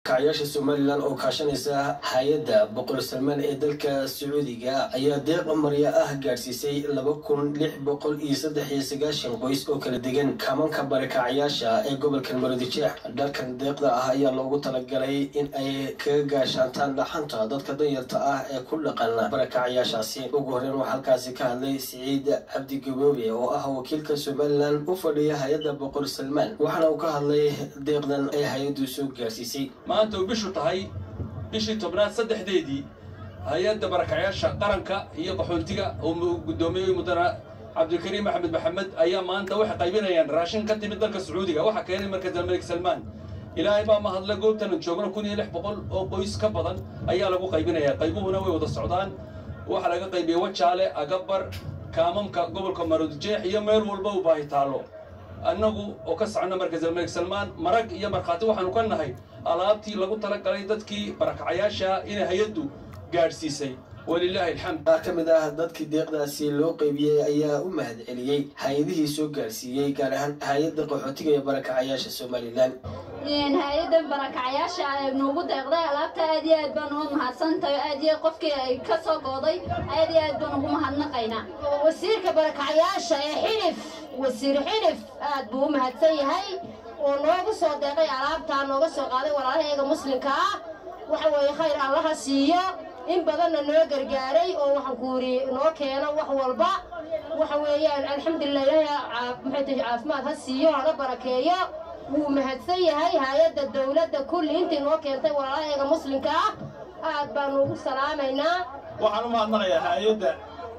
kacyaasha somalilan oo kaashanaysa hay-adda boqor salmaan ee dalka sacuudiga ayaa deeq marya ah gaadhsiisay laba kun lix boqol iyo saddex iyo sagaashan qoys oo kala degan kamanka barakacyaasha ee gobolka marodijeex dhalkan deeqda ah ayaa loogu talagalay in ay kaga gaashaantaan dhaxanta dadka danyarta ah ee ku dhaqan barakacyaashaasi ugu horreyn waxaa halkaasi ka hadlay siciid cabdi gaboobe oo ah wakiilka somalilan u fadhiya hay-adda boqor salmaan waxaana uu ka hadlay deeqdan ay hay-addu soo gaarsiisay maanta uu bishu tahay bishii tobnaad saddexdeedii hay-adda barakacyaasha qaranka iyo qaxoontiga oo guddoomiyey mudana cabdilkariim axmed maxamed ayaa maanta waxay qaybinayaan raashin ka timid dalka sacuudiga waxaa keenay markaz almalik salmaan ilaahay baa mahadle goobtanan joogno kun iyo lix boqol oo qoys ka badan ayaa lagu qaybinayaa qaybuhuna way wada socdaan waxaa laga qaybiyey wajaale agabar kaamamka gobolka maroodijeex iyo meel walba u baahi taallo annagu oo ka socno markaz almalik salmaan marag iyo markhaati waxaanu ka nahay alaabtii lagu talagalay dadkii barakacayaasha inay hay-addu gaadhsiisay walilaahi alxamd qaar ka mid ah dadkii deeqdaasi loo qaybiyey ayaa u mahad celiyey hay-adihii soo gaarsiiyey gaar ahaan hay-adda qaxootiga ee barakacayaasha somalilan hay-adda barakacyaasha ee noogu deeqday alaabta aad iyo aad baan uga mahadsantahay aad iyo qofkii ay ka soo gooday aad iyo aad baan ugu mahadnaqaynaa wasiirka barakacyaasha ee xilif wasiir xilif aad buu u mahadsan yahay oo noogu soo deeqay alaabtaa nooga soo qaaday walaalaheega muslimka ah waxa weeye khayr allaha siiyo in badanna noo gargaaray oo waxaan ku yidhi noo keeno wax walba waxa weeyaan alxamdulilah ilaahay maxay tahay caafimaad ha siiyo hana barakeeyo wuu mahadsan yahay hay-adda dawladda kulli intii noo keentay walaalaheega muslimka ah aad baanu ugu salaamaynaa waxaan u mahadnaqayaa hay-adda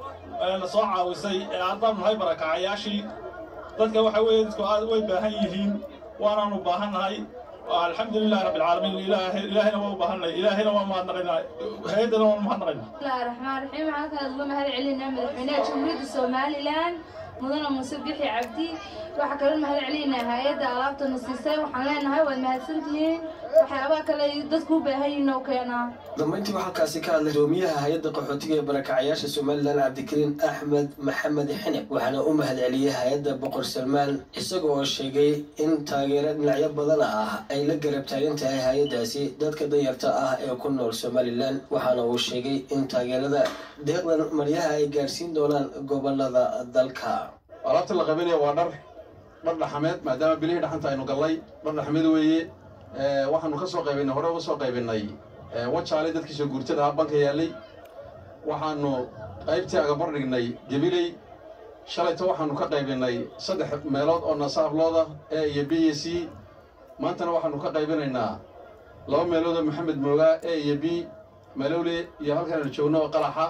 na soo caawisay ee haddaan nahay barakacayaashii dadka waxa weeye dadku aad way baahan yihiin waanaanu baahannahay alxamdulilahi rabbilcaalamiin ilaahayna waa u baahannahay ilaahayna waa mahadnaqaynaa hay-addana waan mahadnaqaynaa bismillahi raxmaan raxiim waxaan kala uga mahad celinaa madaxweynaha jamhuuriyadda somalilan mudana muuse bixi cabdi waxaa kaloo mahad celinaynaa hay-adda alaabtana siisay waxaan leenahay waad mahadsantihiin waxyaabaha kale dadku u baahan yihiin oo keenaa dambeyntii waxaa halkaasi ka hadlay doomiyaha hay-adda qaxootiga ee barakacayaasha somalilan cabdikariin axmed maxamed xinib waxaana u mahad celiyey hay-adda boqor salmaan isaga oo sheegay in taageero dhinacyo badan ah ay la garab taagan tahay hay-addaasi dadka danyarta ah ee ku nool somalilan waxaana uu sheegay in taageerada deeqdan maryaha ay gaadhsiin doonaan gobolada dalka alaabta la qaybinaya waa dhar dhar dhaxameed maadaama bilihii dhaxanta aynu gallay dhar dhaxameed weeye waxaanu ka soo qaybinay hore uga soo qaybinay wajaale dadkiisa guurtada ah banka yaallay waxaanu qaybtii agabar dhignay gabiley shalayto waxaanu ka qaybinay saddex meelood oo nasaablooda e iyo b iyo c maantana waxaanu ka qaybinaynaa laba meelood oo maxamed moogaa e iyo b malowle iyo halkaanu joogno oo qalaxa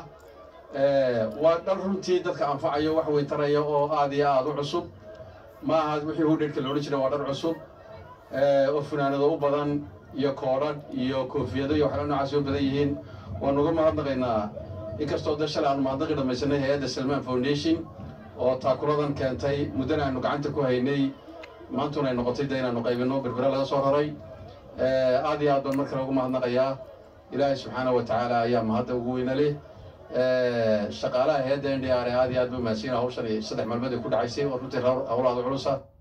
waa dhar runtii dadka anfacayo wax weytaraya oo aad iyo aad u cusub ma aha wixii hudheedhka loodhan jiray waa dhar cusub oo funaanado u badan iyo koodhadh iyo koofiyado iyo waxyaala noocaas u badan yihiin waanu uga mahadnaqaynaa inkastoo da shalay aanu mahadnaqi dhamaysanay hay-adda salmaan foundation oo taakuladan keentay muddana aanu gacanta ku haynay maantuna ay noqotay de inaanu qaybinno berbere laga soo raray aad iyo aad baan mar kale ugu mahadnaqayaa ilaahay subxaana wa tacaala ayaa mahadda ugu weyna leh shaqaalaha hay-adda n d r aad iyo aad buu mahadsiina hawshan saddex maalmood ay ku dhacaysay oo runtii hawlaada culusa